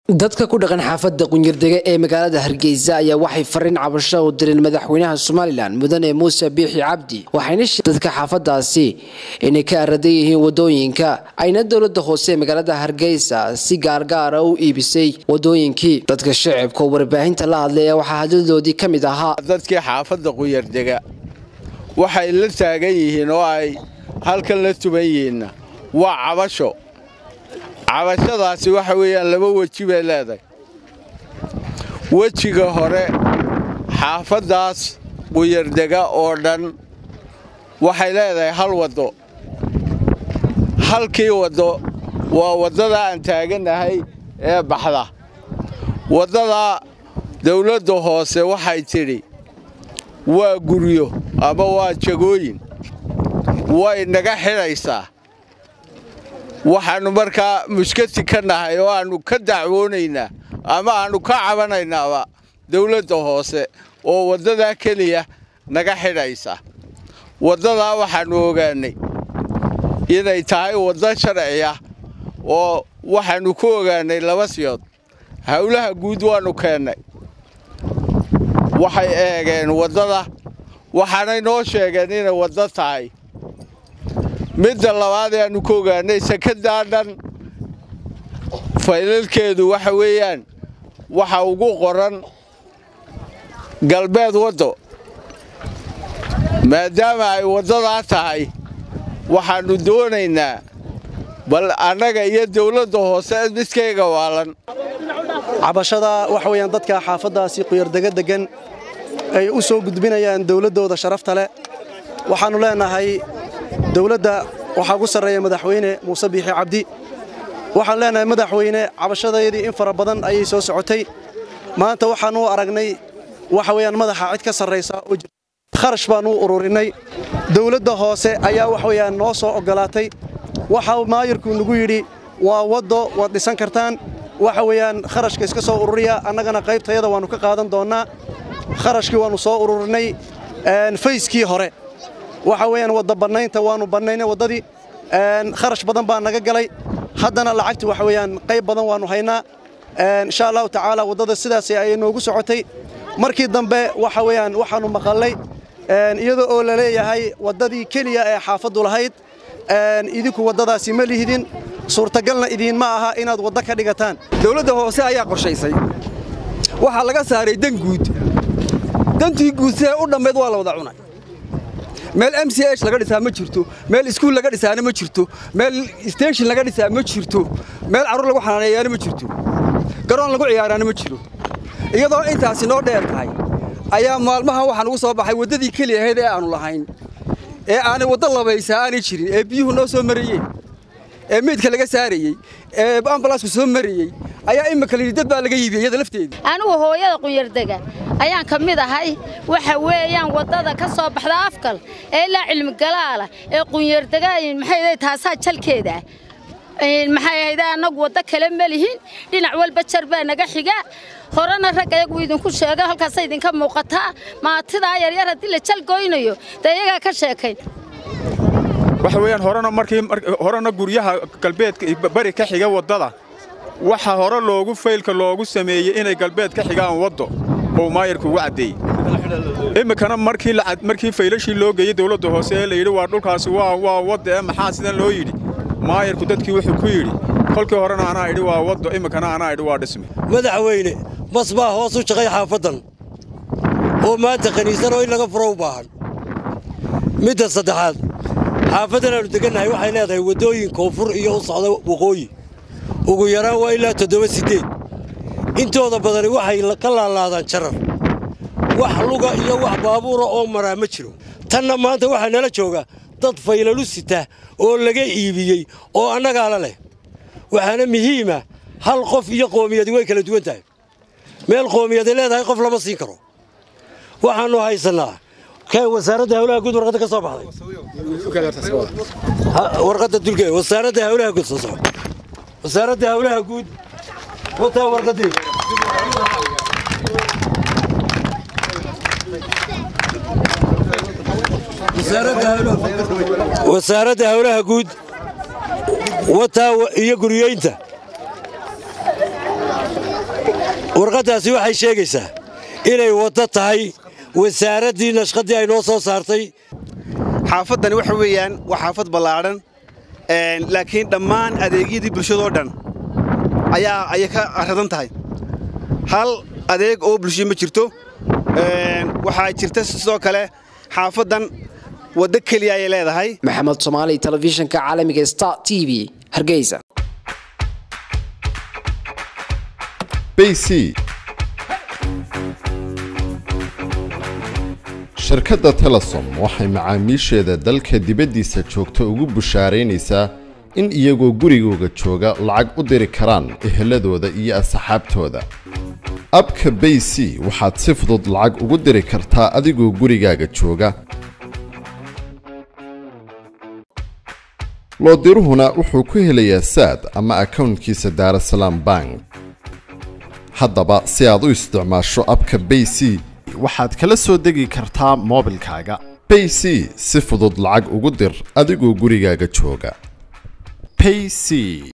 dadka ku dhaqan xaafadda qunyardega ee magaalada hargeysa ayaa waxay fariin cabasho u direen madaxweynaha somalilan mudane muuse biixi cabdi waxayna dadka xaafadaasi inay ka aradan yihiin wadooyinka ayna dowlada hoose ee magaalada hargeysa si gaargaara u iibisay wadooyinkii dadka shacibka oo warbaahinta la hadlaya waxaa hadladoodii ka mid ahaa dadkii xaafadda qunyardega waxay la taagan yihiin oo ay halkan la tuban yihiinna waa cabasho cabashadaasi waxa weeyaan laba weji bay leedahay wejiga hore xaafaddaas quyardega oo dhan waxay leedahay hal waddo halkii waddo waa waddada aan taagannahay ee baxda waddadaa dawladda hoose waxay tidhi waa guryo ama waa jagooyin way naga xidhaysaa waxaannu markaa mushkati ka nahay oo aannu ka dacwoonaynaa ama aannu ka cabanaynaaba dawladda hoose oo waddadaa keliya naga xidhaysa waddadaa waxaannu ogaannay inay tahay waddo sharci ah oo waxaannu ku ogaannay laba siyood howlaha guud waannu keennay waxay eegeen waddada waxaanay noo sheegeen inay waddo tahay midda labaad ee aannu ka ogaannay sakadaa dhan faylalkeedu waxa weeyaan waxa ugu qoran galbeed waddo maadaama ay waddadaa tahay waxaannu doonaynaa bal annaga iyo dawladda hoose midkayga waalan cabashada waxa weeyaan dadka xaafaddaasi quyardega deggan ay u soo gudbinayaan dawladdooda sharafta leh waxaannu leenahay dawladda waxaa ugu sarreeya madaxweyne muuse biixi cabdi waxaan leenahay madaxweyne cabashadaydii in fara badan ayay soo socotay maanta waxaannu aragnay waxa weeyaan madaxa cid ka sarraysa oo jirta kharash baannu ururinnay dawladda hoose ayaa wax weeyaan noo soo oggolaatay waxa maayirku nagu yidhi waa waddo waad dhisan kartaan waxa weeyaan kharashka iska soo ururiya annagana qaybtayada waannu ka qaadan doonnaa kharashkii waannu soo ururinnay fayskii hore waxa weeyaan wadda bannaynta waannu bannaynay waddadii kharash badan baa naga galay haddana lacagti waxa weeyaan qayb badan waannu haynaa insha allahu tacaala waddada sidaas ayay noogu socotay markii dambe waxa weeyaan waxaannu maqallay iyadoo oo la leeyahay waddadii keliya ee xaafaddu lahayd idinku waddadaasi ma lihidin suurtagalna idiinma aha inaad waddo ka dhigataan dawladda hoose ayaa qorshaysay waxaa laga saaray dan guud dantii guud siday u dhammayd waa la wada cunay meel m c h laga dhisaa ma jirto meel iskuul laga dhisaana ma jirto meel steshin laga dhisaa ma jirto meel carruur lagu xanaaneeyaana ma jirto garoon lagu ciyaaraana ma jiro iyadoo intaasi noo dheer tahay ayaa maalmahan waxaa nugu soo baxay waddadii keli ahayd ee aannu lahayn ee aanay waddo labaysa aanay jirin ee biyuhu noo soo marayeen ee meydka laga saarayey ee ambalaasku soo marayey ayaa imika layidhi dad baa laga yiibiyey iyada lafteeda anigu hooyada qunyardega ayaan ka mid ahay waxa weeyaan waddada ka soo baxda afkal ee ilaa cilmigalaala ee qunyardega maxay taasaa jalkeeda maxay ahayd annagu waddo kale ma lihin dhinac walba jar baa naga xiga horena rag ayagu idinku sheega halkaasa idinka muuqataa maatidaa yaryar haddii la jal goynayo dee iyagaa ka sheekayn waxa weeyaan horena markii horena guryaha galbeedka bari ka xiga waddada waxa hore loogu faylka loogu sameeyey inay galbeed ka xigaan waddo oo maayarku ugu caddeeyey iminkana markii markii faylashii loo geeyey dawladda hoose ee layidhi waa dhulkaasi waa waa wadda ee maxaa sidan loo yidhi maayarku dadkii wuxuu ku yidhi kolkii horena anaa idhi waa waddo iminkana anaa idhi waa dhisme madaxweyne bas baa hoos u shaqay xaafaddan oo maanta khaniisan oo in laga furo u baahan midda saddexaad xaafaddan aannu degannahay waxay leedahay waddooyin koonfur iyo u socda waqooyi ugu yaraan waa ilaa toddoba siddeed intooda badani waxay ka laalaadaan jarar wax luga iyo wax baabuura oo maraa ma jiro tanna maanta waxaa nala jooga dad faylalu sita oo laga iibiyey oo annagaala leh waxaana muhiima hal qof iyo qoomiyadi way kala duwan tahay meel qoomiyadi leedahay qof lama siin karo waxaannu haysannaa kee wasaaradda hawlaha guud warqadda ka soo baxday warqadda dulke wasaaradda hawlaha guud soo soco wasaaradda hawlaha guud wataa warqaddii wasaaradda hawlaha guud wataa iyo guriyeynta warqaddaasi waxay sheegaysaa inay waddo tahay wasaaraddii nashqaddii ay noo soo saartay xaafaddani waxa weeyaan waa xaafad ballaadhan laakiin dhammaan adeegyadii bulshadoo dhan ayaa ayay ka radan tahay hal adeeg oo bulsho ma jirto waxaa jirta sidoo kale xaafaddan waddo keliya ayay leedahay maxamed soomaali telefishinka caalamiga star t v hargeysa bc shirkadda telesom waxay macaamiisheeda dalka dibaddiisa joogta ugu bushaaraynaysaa in iyagoo gurigooga jooga lacag u diri karaan eheladooda iyo asxaabtooda abka bay c waxaad si fudud lacag ugu diri kartaa adigoo gurigaaga jooga loodiruhuna wuxuu ku helayaa saad ama akownkiisa daarasalaam bank haddaba si aad u isticmaasho abka bay c waxaad kala soo degi kartaa moobilkaaga bay c si fudud lacag ugu dir adigoo gurigaaga jooga payc